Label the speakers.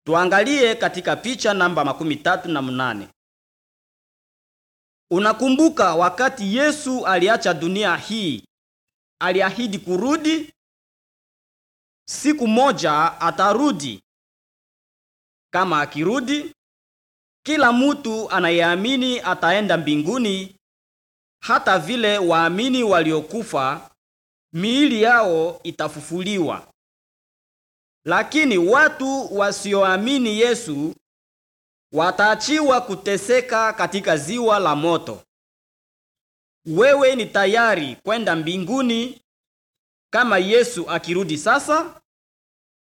Speaker 1: Tuangalie katika picha namba makumi tatu na mnane. Unakumbuka wakati Yesu aliacha dunia hii, aliahidi kurudi. Siku moja atarudi. Kama akirudi, kila mtu anayeamini ataenda mbinguni, hata vile waamini waliokufa miili yao itafufuliwa. Lakini watu wasioamini Yesu wataachiwa kuteseka katika ziwa la moto. Wewe ni tayari kwenda mbinguni kama Yesu akirudi sasa?